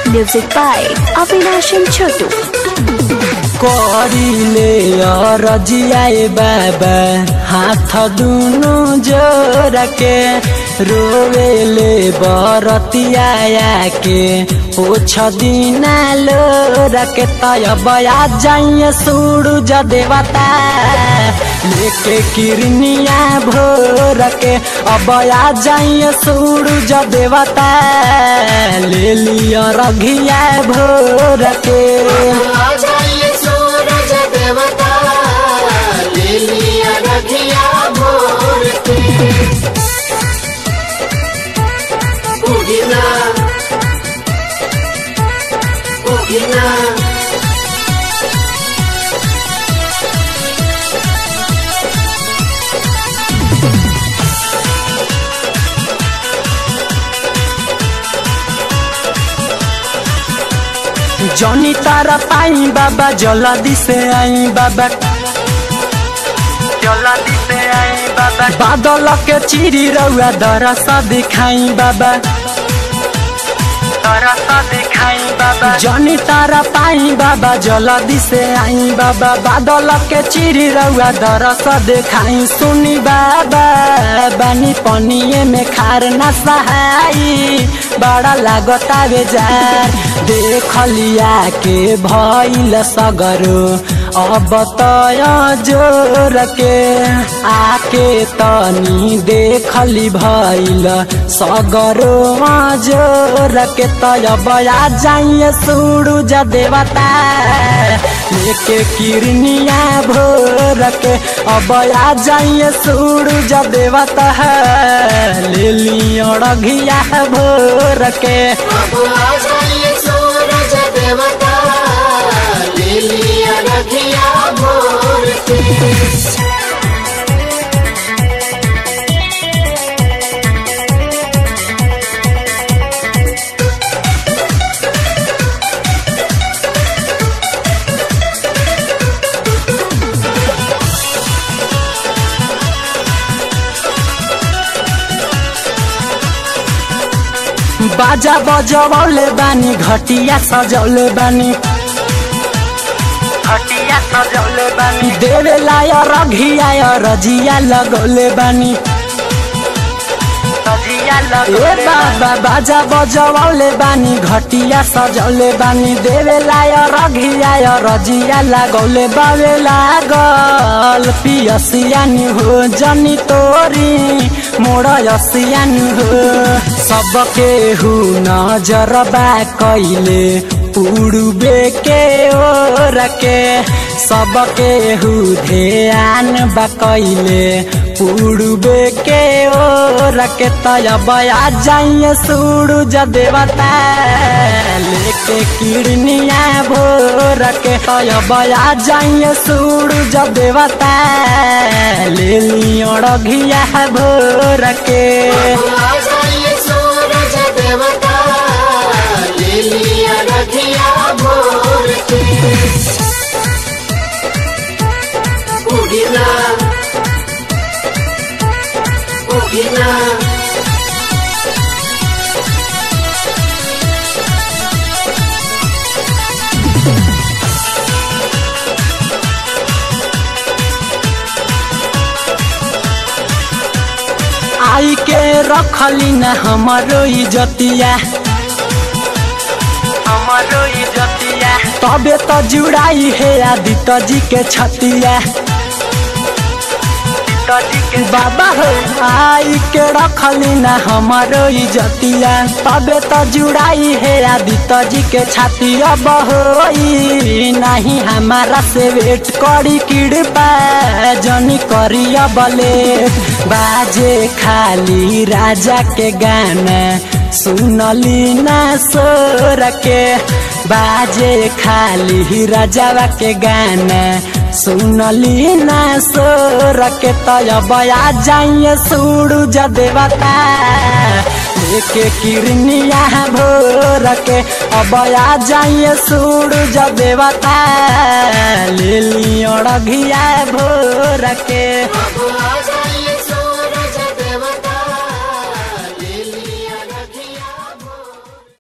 Music by Avinash and Chotu. करिले रजियाए बाबा हाथ दुनु जोर के रोवेले बरतिया के पोछ दिना लोर के तय बया जाइए सूरज देवता लेके किरनिया भोर के अब आ जाइए सूरज देवता ले लिया रघिया भोर के आ जाइए सूरज देवता ले लिया रखिया भोर के उगिना उगिना जनी तारा पाई बाबा जल्दी से आई बाबा जल्दी से आई बाबा बादल के चिरी रउआ दरसा दिखाई बाबा दरसा दिखाई बाबा जनी तारा पाई बाबा जल्दी से आई बाबा बादल के चिरी रउआ दरसा दिखाई सुनी बाबा बानी पनिए में खार ना सहाई बड़ा लागता बेजार देख लिया के भइल सगरो अब तय जोर के आके तनी देखली भइल सगरो जोर के तय बया जाइए सूरज देवता लेके किरनिया भोर के अब आ जाइए सूरज देवता ले लिया रघिया भोर के अब आ जाइए सूरज देवता ले लिया रखिया भोर के बाजा बजौले बानी घटिया सजौले बानी घटिया सजौले बानी देवे लाय रघिया रजिया लगौले बानी ए बाबा बाजा बजौले बानी घटिया सजौले बानी देवे लाय रघिया रजिया लगौले बावे लागल पियसियानी हो जनी तोरी मोड़ यसियानी हो सबके हु नजरबा कैले उड़बे के ओर के सबके हु ध्यान बा कैले उड़बे के ओर के तय बया जाइए सूरज देवता लेके किरनिया भोर के तय बया जाइए सूरज देवता ले लियो रघिया भोर के आ जाइए सूरज देवता ले लिया रखिया भोर के उगिना उगिना आई के रखली न हमारो इजतिया हमारो इजतिया तबे तो जुड़ाई है आदित्य जी के छतिया बाबा हो आई के रखली न हमारो इजतिया तबे तो जुड़ाई है आदित्य जी के छतिया बहोई नहीं हमारा से वेट करी किड़पा जनी करिया बले बाजे खाली राजा के गाना सुनली ना सोर के बाजे खाली राजावा के गाना सुनली ना सोर के तय बया जाइए सूरज देवता लेके किरनिया भोर के अब आ जाइए सूरज देवता ले लियो रघिया भोर के अब आ जाइए